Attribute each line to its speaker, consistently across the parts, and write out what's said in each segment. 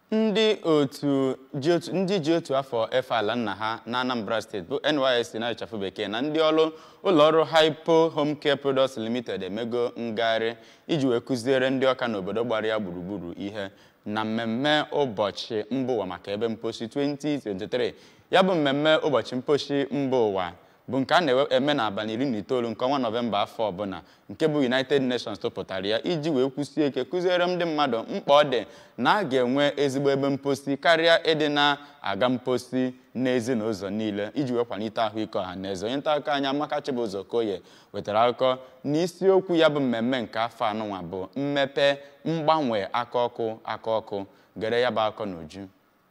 Speaker 1: ndị otu ji otu ndị ji otu afọ efe ala nna ha na Anambra steeti bụ NYSC na ịchafụ bekee na ndị ọrụ ụlọọrụ Hypo Home Care Products Limited emego ngagharị iji wee kụziere ndị ọka n'obodo gbara ya gburugburu ihe na mmemme ụbọchị mba ụwa maka ebe mposi 2023 ya bụ mmemme ụbọchị mposi mba ụwa bụ nke a na-eme n'abalị iri na itoolu nke ọnwa nọvemba afọ ọbụla nke bụ United Nations tụpụtara ya iji wee kwụsie ike kụziere ndị mmadụ mkpa ọ dị na a ga-enwe ezigbo ebe mposi karịa ịdị na-aga mposi n'ezi na ụzọ niile iji wee kwalite ahụike ọha na eze onye nta akụkọ anyị Amaka Chibụzọ Koye wetara akụkọ na isiokwu ya bụ mmemme nke afọ anụnwa bụ mmepe mgbanwe aka ọkụ aka ọkụ gere ya bụ akọ n'uju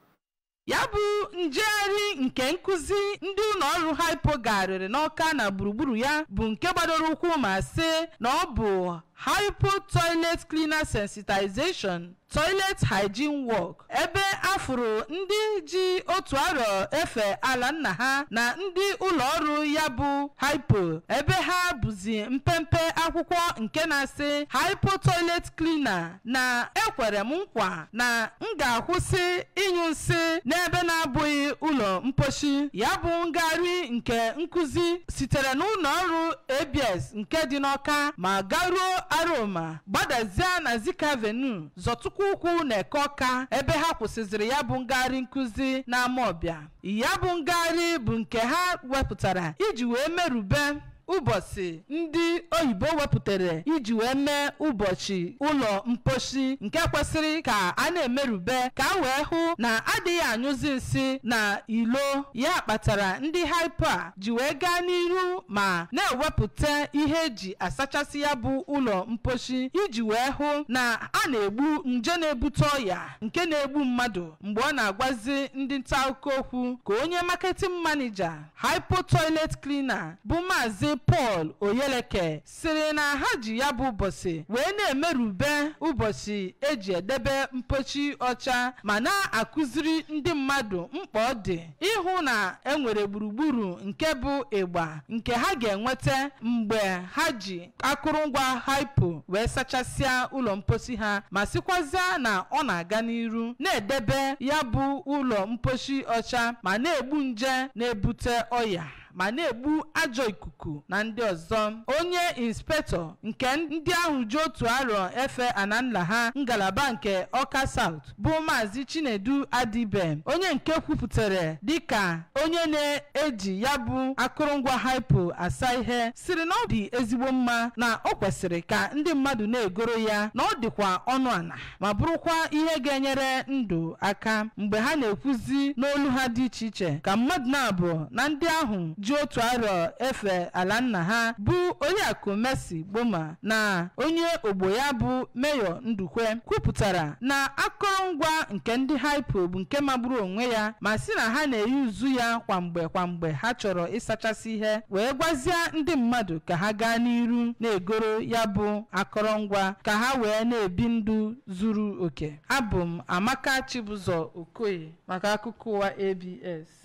Speaker 2: ya bụ njegharị nke nkụzi ndị ụlọ ọrụ hypo garịrị n'ọka na gburugburu ya bụ nke gbadoro ụkwụ ma sị na ọ bụ hypo toilet cleaner sensitization toilet hygiene work ebe afụrụ ndị ji otu arọ efe ala nna ha na ndị ụlọ ọrụ ya bụ hypo ebe ha bụzi mpempe akwụkwọ nke na-asị hypo toilet cleaner na ekwere m nkwa na m ga-akwụsị ịnyụ nsị n'ebe na-abụghị ụlọ mposhi ya bụ ngagharị nke nkụzi sitere n'ụlọ ọrụ abs nke dị n'ọka ma garuo aroma gbadazie na zika avenue zọtụkwa ụkwụ na eke ọka ebe ha kwụsịzịrị ya bụ ngagharị nkụzi n'ama ọbịa ya bụ ngagharị bụ nke ha wepụtara iji wee merube ụbọchị ndị oyibo wepụtara iji wee mee ụbọchị ụlọ mposhi nke kwesịrị ka a na-emerube ka a wee hụ na adịghị anyụzi nsị na ilo ya kpatara ndị hypo a ji wee gaa n'iru ma na-ewepụta ihe eji asachasị ya bụ ụlọ mposhi iji wee hụ na a na-egbu nje na-ebute ọya nke na-egbu mmadụ mgbe ọ na-agwazi ndị nta akụkọ okwu ka onye marketing manager hypo toilet cleaner bụ maazị Paul Oyeleke sịrị na ha ji ya bụ ụbọchị wee na-emerube ụbọchị eji edebe mpochi ọcha ma na-akụziri ndị mmadụ mkpa ọ dị ịhụ na enwere gburugburu nke bụ ịgba nke ha ga-enweta mgbe ha ji akụrụngwa hypo wee sachasịa ụlọ mposi ha ma sịkwazịa na ọ na-aga n'iru na-edebe ya bụ ụlọ mposhi ọcha ma na-egbu nje na-ebute ọya ma na-egbu ajọ ikuku na ndị ọzọ onye inspektọ nke ndị ahụ ji otu arọ efe ananla ha ngalaba nke ọka saut bụ maazị chinedu adibe onye nke kwupụtara dịka onye na-eji ya bụ akụrụngwa hypo asa ihe siri na ọ dị ezigbo mma na ọ kwesịrị ka ndị mmadụ na-egoro ya na ọ dịkwa ọnụ ana ma bụrụkwa ihe ga-enyere ndụ aka mgbe ha na-ekwuzi n'olu ha dị iche iche ka mmadụ na-abụ na ndị ahụ ji otu arọ efe ala nna ha bụ oriakụ Mercy Gboma na onye ogbo ya bụ meyọ Ndukwe kwupụtara na akụrụngwa nke ndị hypo bụ nke magburu onwe ya ma sị na ha na-eyi uzu ya kwamgbe kwamgbe ha chọrọ ịsachasị ihe wee gwazie ndị mmadụ ka ha gaa n'iru na-egoro ya bụ akụrụngwa ka ha wee na-ebi ndụ zuru oke abụ m Amaka Chibụzọ Okoye maka akụkọ ụwa ABS